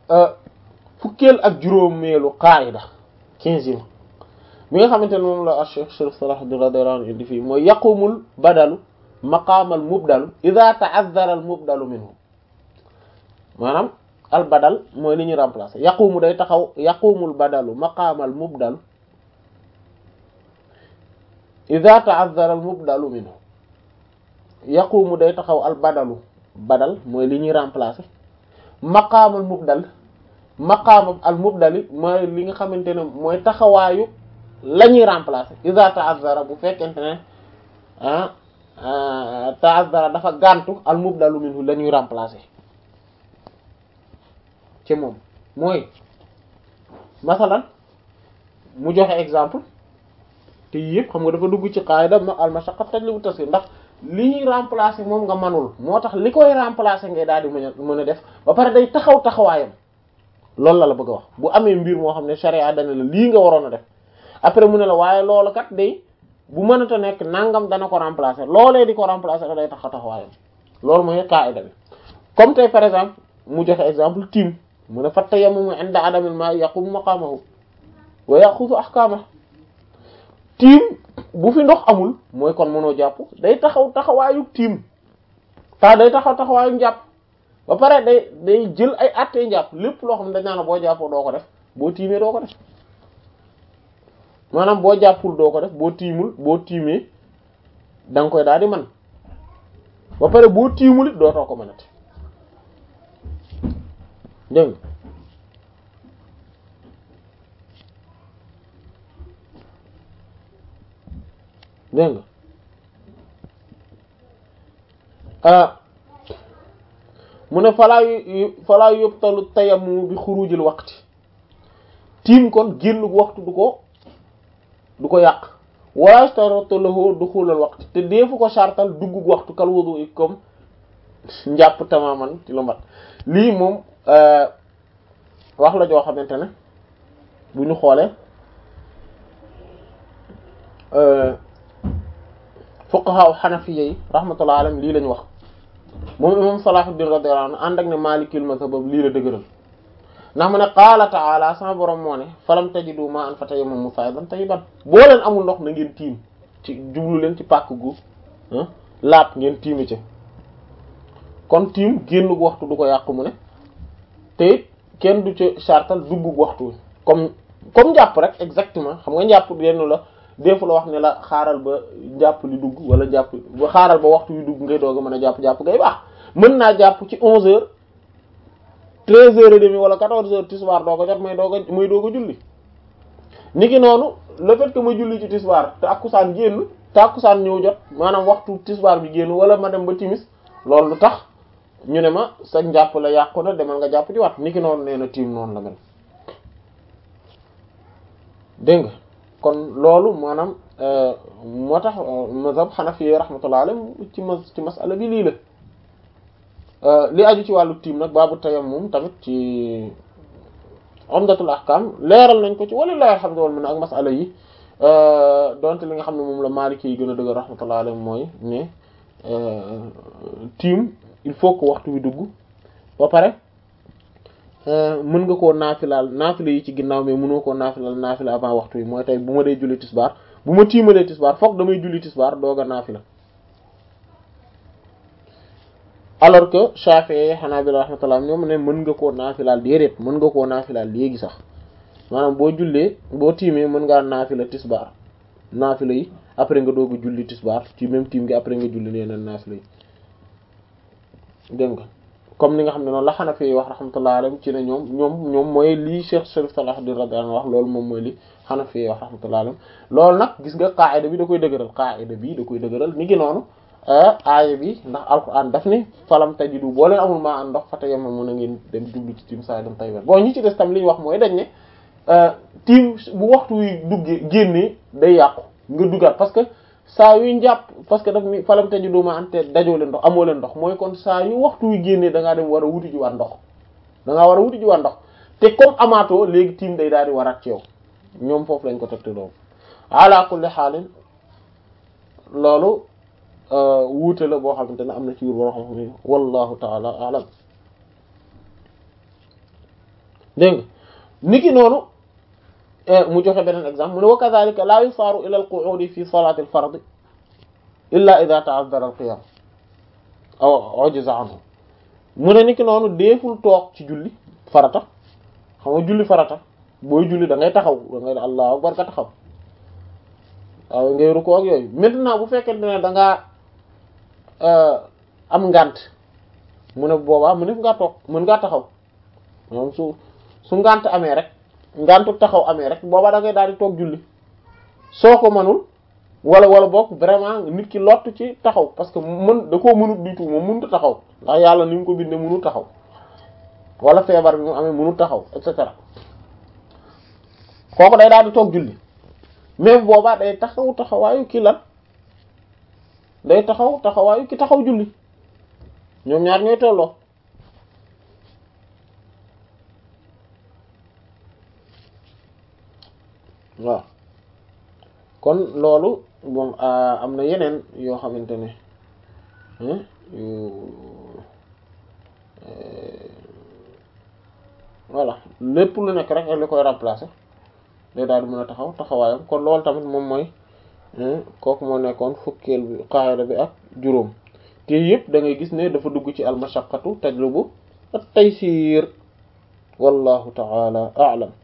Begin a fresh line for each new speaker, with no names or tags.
fukkeel ak juróomeelu qaayida quinzième bi nga xamante ne moom la Cheikh Sharif Salahuddin radiyallahu anhu indi fii mooy yaqumul badalu maqaamal mubdalu idha ta'azzara al mubdalu minhu maanaam al badal mooy li ñuy remplacer yaqumu day taxaw yaqumul badalu maqaamal mubdalu idha ta'azzara al mubdalu minhu yaqumu day taxaw al badalu badal mooy li ñuy remplacer maqaamal mubdal maqaam al mubdali mooy li nga xamante ne mooy taxawaayu la ñuy remplacer iza ta'azzara bu fekkente ne ah ta'azzara dafa gàntu al mubdalu minhu la ñuy remplacer ci moom mooy masalan mu joxe exemple te yëpp xam nga dafa dugg ci qaida ma al mashaqqa tajlibu tasir ndax li ñuy remplacer moom nga manul moo tax li koy remplacer ngay daal di mën a mën a def ba pare day taxaw taxawaayam loolu la la bëgg a wax bu amee mbir moo xam ne sharia dana la lii nga waroon a def après mu ne la waaye loolu kat day bu mënata nekk nangam dana ko remplacer loolee di ko remplacer da day taxaw taxawaayam loolu mooy qaida bi comme tey par exemple mu joxe exemple tiim mu ne fatta yamumu inda adamil ma yaqumu maqamahu wa yaxudu ahkamahu tiim bu fi ndox amul mooy kon mënoo jàpp day taxaw taxawaayu tiim ta day taxaw taxawaayu njàpp ba pare day day jël ay attee njàpp lépp loo xam ne dañ naan boo jàppoo doo ko def boo tiimee doo ko def maanaam boo jàppul doo ko def boo tiimul boo tiimee da nga koy daal di man ba pare boo tiimul it dootoo ko mënati dégg dégg nga mu ne falaa yu falaa yubtalu tayammu bi xurujil waqti tiim kon génn waxtu du ko du ko yàq wala yashtaratu lahu duxulal waqti te deefu ko sartal dugg waxtu kal wudu comme njàpp tamaman ci lu mat lii moom wax la joo xamante ne bu ñu xoolee fuqaha hanafiyya yi rahmatullahi alayhim lii lañu wax moom imam Salahuddin radiyallahu anhu ànd ak ne Maalikil mazhab lii la dëgëral ndax mu ne qaala ta'ala sama borom moo ne falam tajidu ma'an fatayammamu sa'idan tayyiban boo leen amul ndox na ngeen tiim ci jublu leen ci pàkk gu laap ngeen tiimi ci kon tiim génn gu waxtu du ko yàqu mu ne te it kenn du ci sartal dugg gu waxtu comme comme njàpp rek exactement xam nga njàpp yenn la defu la wax ne la xaaral ba jàpp li dugg wala jàpp ba xaaral ba waxtu yu dugg ngay doog a mën a jàpp jàpp ngay baax mën naa jàpp ci onze heures treize heures et demie wala quatorze heures tisbaar doog a jot may doog a may doog a julli niki noonu le fait que ma julli ci tisbaar tàkkusaan génn tàkkusaan ñëw jot maanaam waxtu tisbaar bi génn wala ma dem ba timis loolu lu tax ñu ne ma sa njàpp la yàqu na demal nga jàpp ci wat niki noonu nee na tiim noonu la mel dégg nga kon loolu maanaam moo tax mazhab hanafi rahmatullah alayhi ci mas ci masala bi lii la li aju ci wàllu tiim nag baabu tayammum tamit ci umdatul ahkam leeral nañ ko ci walillahi alhamdu wal minna ak masala yi donte li nga xam ne moom la maliki yi gën a dëgg rahmatullah alayhi mooy ne tiim il faut que waxtu wi dugg ba pare mën nga koo naafilaal naafila yi ci ginnaaw mais mënoo koo naafilaal naafila avant waxtu wi mooy tey bu ma dee julli tisbaar bu ma tiimalee tisbaar fokk damay julli tisbaar doog a naafila alors que Shafi'i Hanabila rahmatullah ñoom ne mën nga koo naafilaal déedéet mën nga koo naafilaal léegi sax maanaam boo jullee boo tiimee mën ngaa naafila tisbaar naafila yi après nga doog a julli tisbaar ci même tiim gi après nga julli leneen naafila yi dégg nga comme ni nga xam ne noonu la Hanafi yi wax rahmatullah alayhim ci ne ñoom ñoom ñoom mooy lii Cheikh Sharif Salahuddin radiyallahu anhu wax loolu moom mooy li Hanafi yi wax rahmatullah alayhim loolu nag gis nga qaa'ida bi da koy dëgëral qaa'ida bi da koy dëgëral ni ngi noonu aaya bi ndax alquran daf ni falam tajidu boo leen amul maa an ndox fatayammamu na ngeen dem jublu ci tiim sa'idan tayyiban bon ñi ci des tam li ñu wax mooy dañ ne tiim bu waxtu wi duggee génnee day yàqu nga duggaat parce que saa yu njàpp parce que daf ni falam tajidu maa an te dajoo leen ndox amoo leen ndox mooy kon saa yu waxtu wi génnee da ngaa dem war a wuti ji waat ndox da ngaa war a wuti ji waat ndox te comme amaatoo léegi tiim day daal di waraat ci yow ñoom foofu lañ ko tegte loolu ala kulli xaalin loolu wuute la boo xamante ne am na ci wur boo xam ne wallahu taala alam dégg nga niki noonu mu joxe beneen exemple mu ne wa kadhalika la yusaaru ila al-qu'udi fi salati al-fard illa idha ta'azzara al-qiyam aw ujiza anhu mu ne niki noonu deeful toog ci julli farata xam nga julli farata booy julli da ngay taxaw da ngay allahu akbar ka taxaw waaw ngay rukkoo ak yooyu maintenant bu fekkente ne da ngaa am ngant mu ne boobaa mu ne ngaa toog mën ngaa taxaw moom su su ngant amee rek ngantu taxaw amee rek boobaa da ngay daal di toog julli soo ko mënul wala wala bokk vraiment nit ki lott ci taxaw parce que mën da koo mënut du tout moom mënut a taxaw ndax yàlla ni mu ko bindee mënut taxaw wala feebar bi mu amee mënut taxaw et cetera kooku day daal di toog julli même boobaa day taxaw taxawaayu ki lan day taxaw taxawaayu ki taxaw julli ñoom ñaar ñooy tolloo waaw kon loolu moom am na yeneen yoo xamante ne yu voilà lépp lu nekk rek li koy remplacer day daal di mën a taxaw taxawaayam kon loolu tamit moom mooy kooku moo nekkoon fukkeel bi qaida bi ak juróom te yëpp da ngay gis ne dafa dugg ci al mashaqqatu tajlubu at taysir wallahu ta'ala a'lam